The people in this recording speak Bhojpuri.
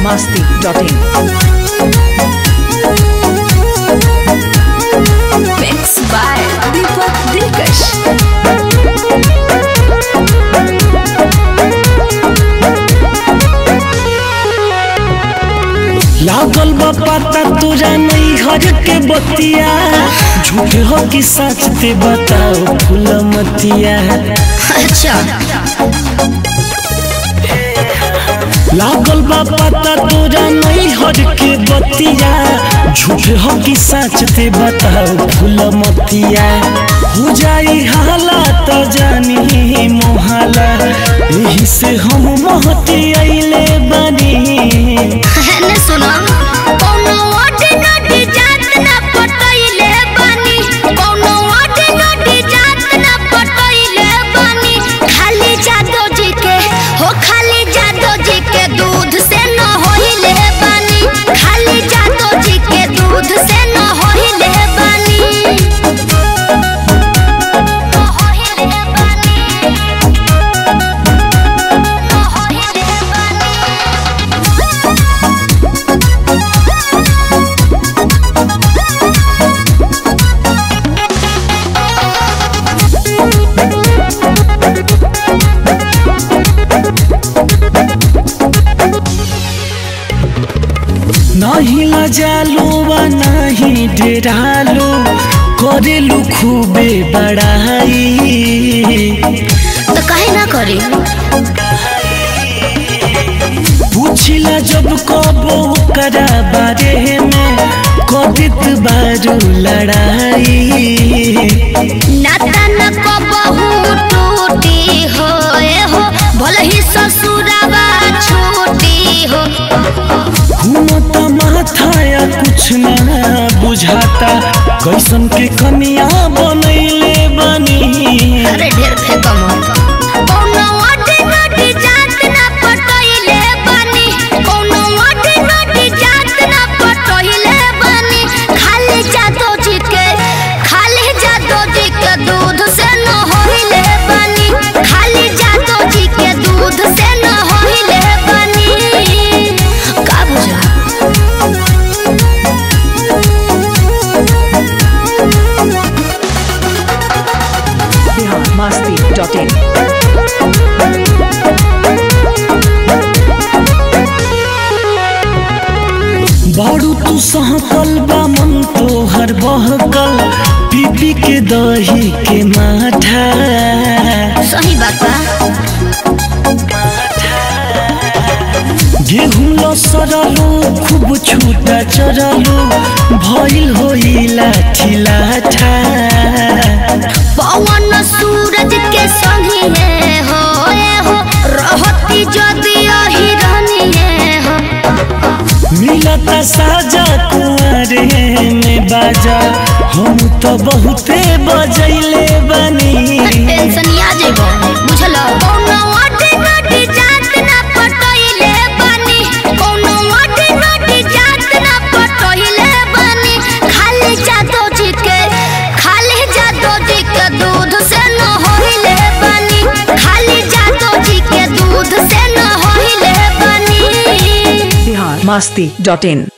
masti.in. Mixed by Deepak Dilkash. लागल बा पता तुरा नहीं हर के बतिया झूठे हो कि सच ते बताओ फूल मतिया अच्छा लागल बा पता तुरा नहीं हर के बतिया झूठे हो कि सच ते बताओ फूल मतिया हो जाई हाला तो जानी मोहाला यही से हम महती अइले बनी ने सुनो कोनो ओटी नोटी जात ना पटइले बानी कोनो ओटी नोटी जात ना पटइले बानी खाली जादो जी के हो खाली जादो जी के दूध से न होइले बानी खाली जादो जी के दूध से न होइले बानी न होइले बानी न होइले बानी नहीं लजालो वा नहीं डेरालो करेलू खूबे बड़ाई तो काहे ना करी पूछिला जब कबो करा बारे में कदित बारू लड़ाई नाता न को बहु टूटी हो ए हो भले ही ससुरावा छूटी हो घूमता माथा या कुछ ना बुझाता कैसन के कनिया बनैले बनी अरे ढेर फेंकम कौनो ओटी नोटी जात ना पटइले बानी कौनो ओटी नोटी जात ना पटइले बानी खाली जादो जी के खाली जादो जी के दूध से न होइले बानी खाली जादो जी के दूध से न होइले बानी का बुझा Bihar masti.in. बारू तू सहकल बा मन तो हर बहकल पीपी के दही के माठा सही बात बा गेहूं लसरलो खूब छूटा चरलो भइल होई लाठी लाठा पवन सूरज के संगी है हो ए हो रहती जदि हिरनी है हो मिलता साजा कुआरे में बाजा हम तो बहुते बजैले बनी टेंशन आ जेबो बुझल कोनो ओटी नोटी जात ना पटइले बानी कोनो ओटी नोटी जात ना पटइले बानी खाली जादो जी के खाली जादो जी के दूध से न होइले बानी खाली जादो जी के दूध से न होइले बानी Bihar masti.in.